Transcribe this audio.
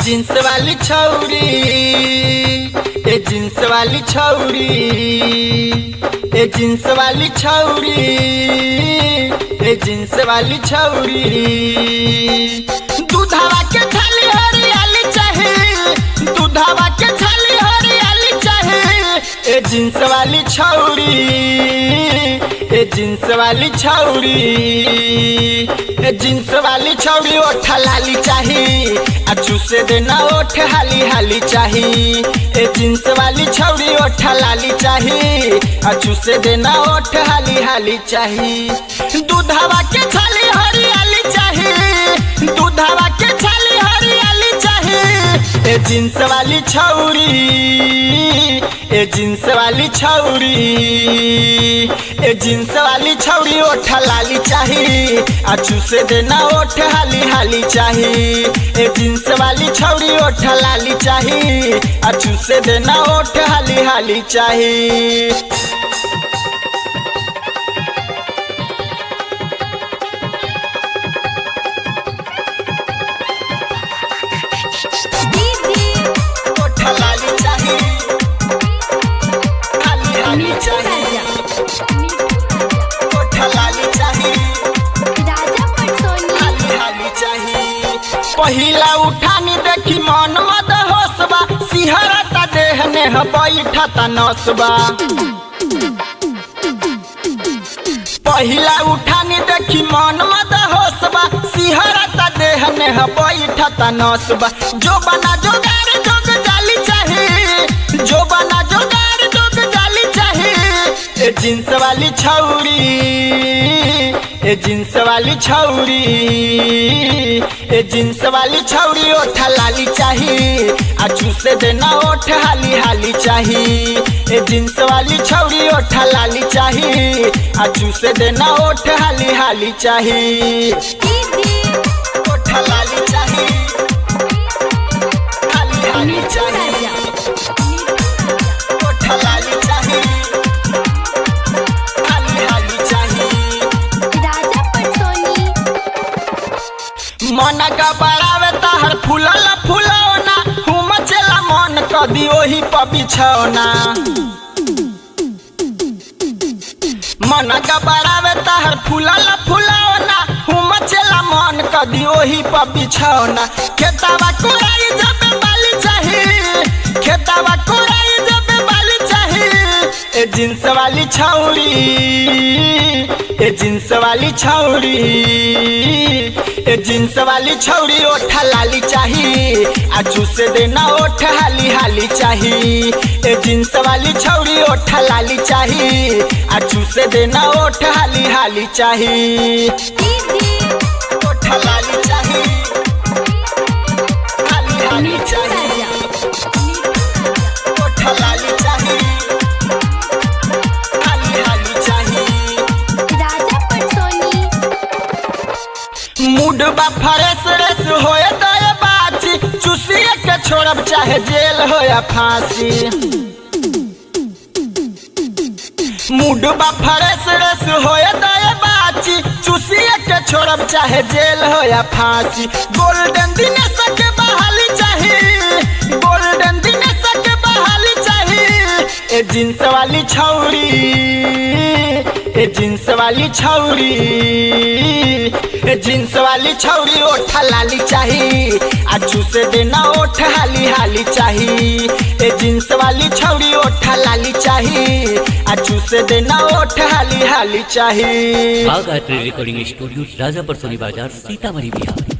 jeans वाली छौरी ए jeans वाली छौरी ए जींस वाली छौरी ए जींस वाली छौरी दूधावा के छाली हरियाली चाहे दूधावा के छाली हरियाली चाहे ए जींस वाली छौरी ए जींस वाली छौरी ए जींस वाली छौरी ओठ लाली चाही आ चूसे देना ओठ हाली हाली चाही ए जींस वाली छौरी ओठ लाली चाही आ चूसे देना ओठ हाली हाली चाही दूधावा के छाली हरियाली चाही दूधावा के छाली हरियाली चाही ए जींस वाली छौरी ए जींस वाली छौरी ए जींस वाली छौरी ओठ लाली चाही आ चूसे देना ओठ हाली हाली चाही ए जींस वाली छौरी ओठ लाली चाही आ चूसे देना ओठ हाली हाली चाही ओठ लाली चाही हाली हाली चाही ओठ लाली चाही हाली हाली चाही पहिला उठानी देखी मन मद होसबा सिहरता देह ने बैठता नसबा पहिला उठानी देखी मन मद होसबा सिहरता देह ने बैठता नसबा जो बना जोगार जोग जाली चाही जो बना जोगार जोग जाली चाही ए जींस वाली छौरी ए जींस वाली छौरी ए जींस वाली छौरी ओठ लाली चाही आ चूसे देना ओठ हाली हाली चाही ए जींस वाली छौरी ओठ लाली चाही आ चूसे देना ओठ हाली हाली चाही ओठ लाली चाही हाली हाली चाही ओठ लाली चाही हाली हाली चाही मन का बड़ावे तहर फूलल फूलौना हुम चला मन कदी ओही पर बिछौना मन का बड़ावे तहर फूलल फूलौना हुम चला मन कदी ओही पर बिछौना खेतावा कोराई जब बाली चाही खेतावा कोराई जब बाली चाही ए जींस वाली छौरी ए जींस वाली छौरी ए जींस वाली छौरी ओठ लाली चाही आ चूसे देना ओठ हाली हाली चाही ए जींस वाली छौरी ओठ लाली चाही आ चूसे देना ओठ हाली हाली चाही ओठ लाली चाही हाली हाली चाही ओठ लाली चाही हाली हाली चाही मूड बा फ्रेश रेस होए दया बाची चूसिए के छोड़ब चाहे जेल हो या फांसी मूड बा फ्रेश रेस होए दया बाची चूसिए के छोड़ब चाहे जेल हो या फांसी गोल्डन दिनेश के बहाली चाही गोल्डन दिनेश के बहाली चाही ए जींस वाली छौरी ए जींस वाली छौरी ए जींस वाली छौरी ओठ लाली चाही आ चूसे देना ओठ हाली हाली चाही ए जींस वाली छौरी ओठ लाली चाही आ चूसे देना ओठ हाली हाली चाही बाग आर्ट रिकॉर्डिंग स्टूडियो राजापर सोनी बाजार सीतामढ़ी बिहार